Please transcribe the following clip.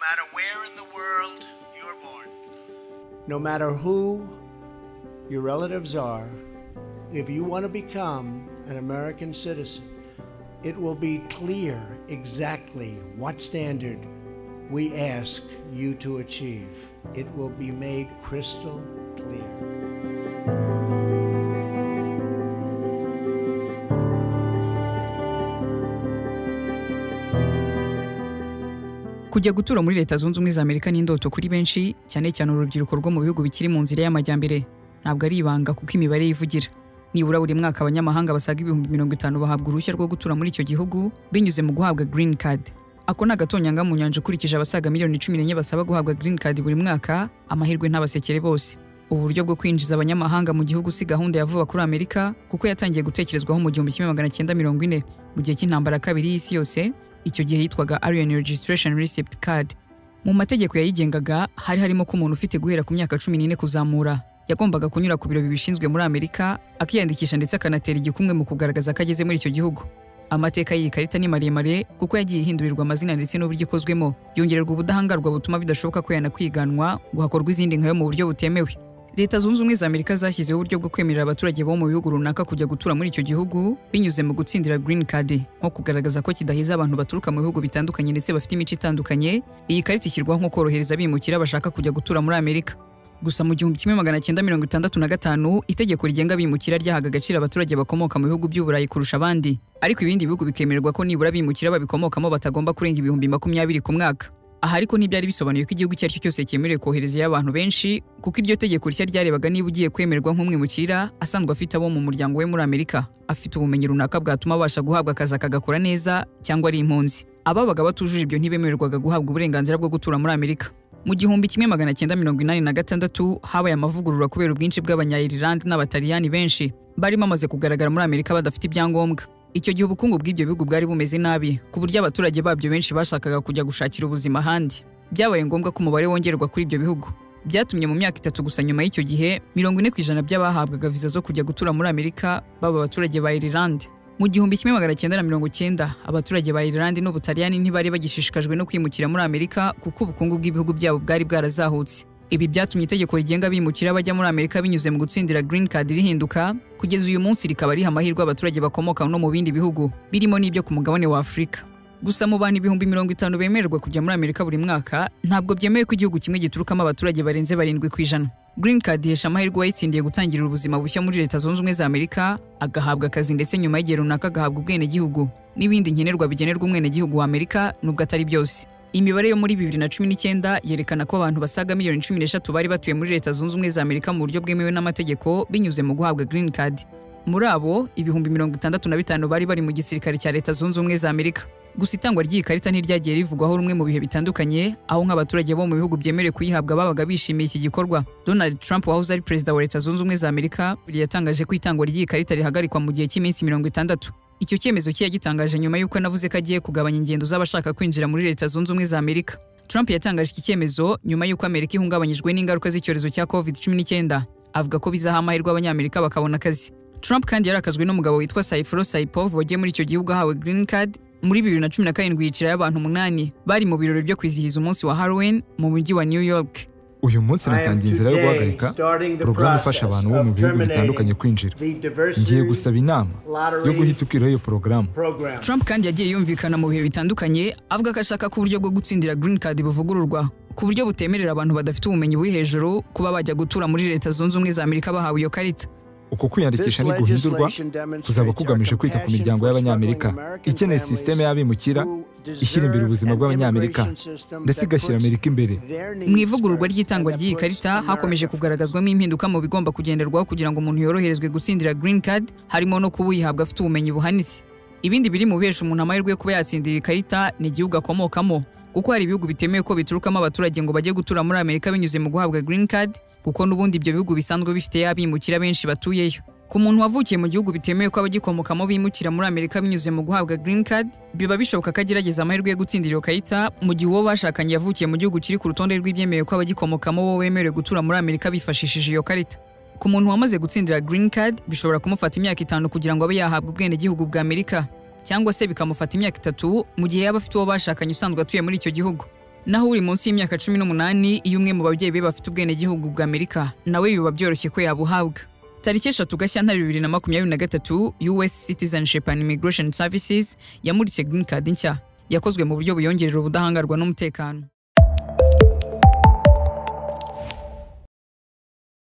matter where in the world you're born, no matter who your relatives are, if you want to become an American citizen, it will be clear exactly what standard we ask you to achieve. It will be made crystal clear. kujya gutura muri leta zunze ubumwe za amerika ni indoto kuri benshi cyane cyane urubyiruko rwo mu bihugu bikiri mu nzira y'amajyambere ntabwo ari ibanga kuko imibare yivugira nibura buri mwaka abanyamahanga basaga ibihumbi mirongo itanu bahabwa uruhushya rwo gutura muri icyo gihugu binyuze mu guhabwa green card ako ni agatonyanga mu nyanja ukurikije abasaga miliyoni cumi n'enye basaba guhabwa green card buri mwaka amahirwe ntabasekere bose ubu buryo bwo kwinjiza abanyamahanga mu gihugu si gahunda ya vuba kuri amerika kuko yatangiye gutekerezwaho mu gihumbi kimwe magana cyenda mirongo ine mu gihe cy'intambara kabiri y'isi yose icyo gihe yitwaga Alien Registration Receipt Card. Mu mategeko yayigengaga hari harimo ko umuntu ufite guhera ku myaka cumi n'ine kuzamura yagombaga kunyura ku biro bibishinzwe muri Amerika akiyandikisha ndetse akanatera igikumwe mu kugaragaza ko ageze muri icyo gihugu. Amateka y'iyi karita ni maremare kuko yagiye ihindurirwa amazina ndetse n'uburyo ikozwemo, yongererwa ubudahangarwa butuma bidashoboka ko yanakwiganwa ngo hakorwe izindi nkayo mu buryo butemewe. Leta zunze ubumwe za Amerika zashyizeho uburyo bwo kwemerera abaturage bo mu bihugu runaka kujya gutura muri icyo gihugu binyuze mu gutsindira green card nko kugaragaza ko kidahiza abantu baturuka mu bihugu bitandukanye ndetse bafite imico itandukanye iyi karita ishyirwaho nko korohereza abimukira bashaka kujya gutura muri Amerika gusa mu gihumbi kimwe magana cyenda mirongo itandatu na gatanu itegeko rigenga abimukira ryahaga agaciro abaturage bakomoka mu bihugu by'uburayi kurusha abandi ariko ibindi bihugu bikemererwa ko nibura abimukira babikomokamo batagomba kurenga ibihumbi makumyabiri ku mwaka aha ariko ntibyari bisobanuye ko igihugu icyo ari cyo cyose cyemerewe koherezayo abantu benshi kuko iryo tegeko rishya ryarebaga niba ugiye kwemerwa nk'umwimukira asanzwe afite abo mu muryango we muri amerika afite ubumenyi runaka bwatuma abasha guhabwa akazi akagakora neza cyangwa ari impunzi ababaga batujuje ibyo ntibemererwaga guhabwa uburenganzira bwo gutura muri amerika mu gihumbi kimwe magana cyenda mirongo inani na gatandatu habaye amavugurura kubera ubwinshi bw'abanyayirlande n'abataliyani benshi bari bamaze kugaragara muri amerika badafite ibyangombwa icyo gihe ubukungu bw'ibyo bihugu bwari bumeze nabi ku buryo abaturage babyo benshi bashakaga kujya gushakira ubuzima ahandi byabaye ngombwa ko umubare wongerwa kuri ibyo bihugu byatumye mu myaka itatu gusa nyuma y'icyo gihe mirongo ine ku ijana by'abahabwaga viza zo kujya gutura muri amerika baba abaturage ba irilande mu gihumbi kimwe magana cyenda na mirongo cyenda abaturage ba irilande n'ubutaliyani ntibari bagishishikajwe no kwimukira muri amerika kuko ubukungu bw'ibihugu byabo bwari bwarazahutse ibi byatumye itegeko rigenga abimukira bajya muri amerika binyuze mu gutsindira green card rihinduka kugeza uyu munsi rikaba riha amahirwe abaturage bakomoka no mu bindi bihugu birimo n'ibyo ku mugabane wa afurika gusa mu bantu ibihumbi mirongo itanu bemererwa kujya muri amerika buri mwaka ntabwo byemewe ko igihugu kimwe giturukamo abaturage barenze barindwi ku ijana green card ihesha amahirwe uwayitsindiye gutangira ubuzima bushya muri leta zunze ubumwe za amerika agahabwa akazi ndetse nyuma y'igihe runaka agahabwa ubwenegihugu n'ibindi nkenerwa bigenerwa umwenegihugu wa amerika nubwo atari byose imibare yo muri bibiri na cumi n'icyenda yerekana ko abantu basaga miliyoni cumi n'eshatu bari batuye muri leta zunze ubumwe za amerika mu buryo bwemewe n'amategeko binyuze mu guhabwa green card muri abo ibihumbi mirongo itandatu na bitanu bari bari mu gisirikare cya leta zunze ubumwe za amerika gusa itangwa ry'iyi karita ntiryagiye rivugwaho rumwe mu bihe bitandukanye aho nk'abaturage bo mu bihugu byemerewe kuyihabwa babaga bishimiye iki gikorwa donald trump wahoze ari perezida wa leta zunze ubumwe za amerika yatangaje ko itangwa ry'iyi karita rihagarikwa mu gihe cy'iminsi mirongo itandatu icyo cyemezo cye yagitangaje nyuma y'uko anavuze ko agiye kugabanya ingendo z'abashaka kwinjira muri leta zunze ubumwe za amerika trump yatangaje iki cyemezo nyuma y'uko amerika ihungabanyijwe n'ingaruka z'icyorezo cya covid 19 avuga ko bizaha amahirwe abanyamerika bakabona akazi trump kandi yarakazwe n'umugabo witwa saifro saipov wagiye muri icyo gihugu ahawe green card muri bibiri na cumi na karindwi yicirayo abantu umunani bari mu birori byo kwizihiza umunsi wa halloween mu mujyi wa new york uyu munsi natangiye inzira yo guhagarika porogaramu ifasha abantu bo mu bihugu bitandukanye kwinjira ngiye gusaba inama yo guhita ukiraho iyo porogaramu trump kandi yagiye yumvikana mu bihe bitandukanye avuga ko ashaka ko uburyo bwo gutsindira green card buvugururwa ku buryo butemerera abantu badafite ubumenyi buri hejuru kuba bajya gutura muri leta zunze ubumwe za amerika bahawe iyo karita uko kwiyandikisha guhindurwa kuzaba kugamije kwita ku miryango y'abanyamerika ikeneye sisiteme y'abimukira ishyira imbere ubuzima bw'abanyamerika ndetse igashyira amerika imbere mu ivugururwa ry'itangwa ry'iyi karita hakomeje kugaragazwamo impinduka mu bigomba kugenderwaho kugira ngo umuntu yoroherezwe gutsindira green card harimo no kuba uyihabwa afite ubumenyi buhanitse ibindi biri mu bihesha umuntu amahirwe yo kuba yatsindira iyi karita ni igihugu akomokamo kuko hari ibihugu bitemewe ko biturukamo abaturage ngo bajye gutura muri amerika binyuze mu guhabwa green card kuko n'ubundi ibyo bihugu bisanzwe bifite abimukira benshi batuyeyo ku muntu wavukiye mu gihugu bitemewe ko abagikomokamo bimukira muri amerika binyuze mu guhabwa green card biba bishoboka ko agerageza amahirwe yo gutsindira iyo karita mu gihe uwo bashakanye yavukiye mu gihugu kiri ku rutonde rw'ibyemewe ko abagikomokamo bo bemerewe gutura muri amerika bifashishije iyo karita ku muntu wamaze gutsindira green card bishobora kumufata imyaka itanu kugira ngo abe yahabwa ubwenegihugu bwa amerika cyangwa se bikamufata imyaka itatu mu gihe yaba afite uwo bashakanye usanzwe atuye muri icyo gihugu naho uri munsi y'imyaka cumi n'umunani iyo umwe mu babyeyi be bafite ubwenegihugu bwa amerika nawe biba byoroshye ko yabuhabwa tariki eshatu gashyantare bibiri na makumyabiri na gatatu us citizenship and immigration services yamuritse green card nshya yakozwe mu buryo buyongerera ubudahangarwa n'umutekano